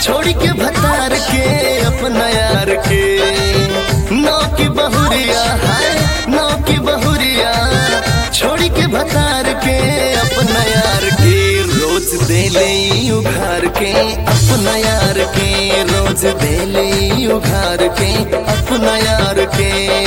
छोड़ के भतार के अपना यार के नौ की बहुरिया हाय नौ की बहुरिया छोड़ के भतार के अपना यार के रोज देले उघार के अपना यार के रोज देले उघार के अपना यार के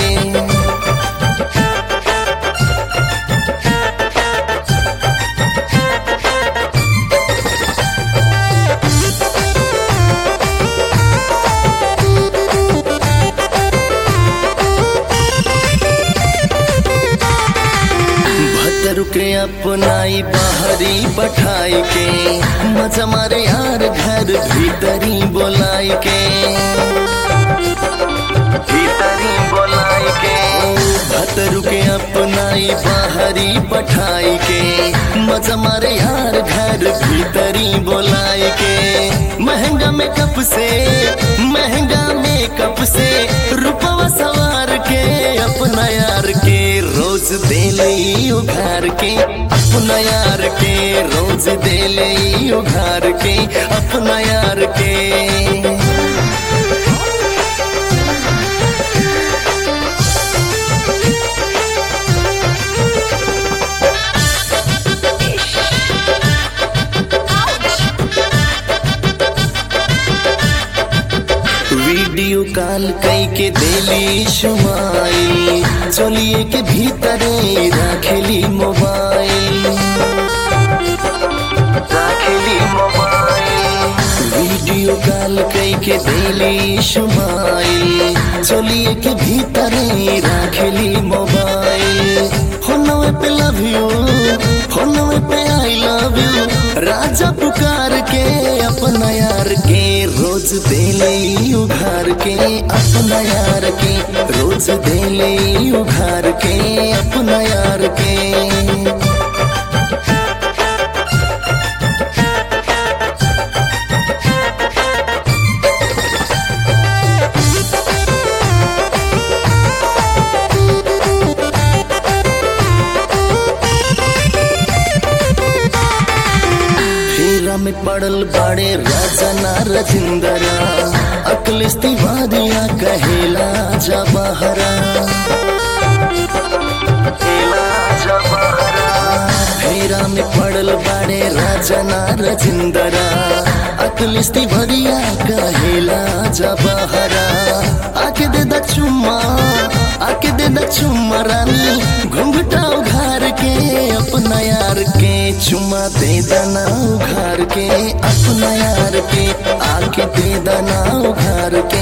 भतर के अपनाई बाहरी पठाई के मजा मारे यार घर भीतरी बोलाई के भीतरी बोलाई के भतर के अपनाई बाहरी पठाई के मजा मारे यार घर भीतरी बोलाई के महंगा मेकअप से महंगा मेकअप से रुपवा सवार के अपना यार के रोज देले उघार के अपना यार के रोज देले उघार के अपना यार के वीडियो कॉल कई के देली शुमाई चलिए के भीतरे राखेली मोबाइल राखेली मोबाइल वीडियो कॉल कई के देली शुमाई चलिए के भीतरे राखेली मोबाइल फोनवे पे लव यू फोनवे पे आई लव यू राजा पुकार के अपना यार के रोज देले उघार के अपना यार के रोज देले उघार के अपना यार के फेरा में पड़ल बड़े राजा ना रजिंदरा अकलिस तिवारिया कहेला जा बहरा फेरा में पड़ल बड़े राजा ना रजिंदरा अकलिस तिवारिया कहेला जा बहरा आके दे दा चुम्मा आके दे दा चुम्मा रानी घुंघटा उघार के अपना यार के चुम्मा दे दना उघार के अपना यार के आके दे दना उघार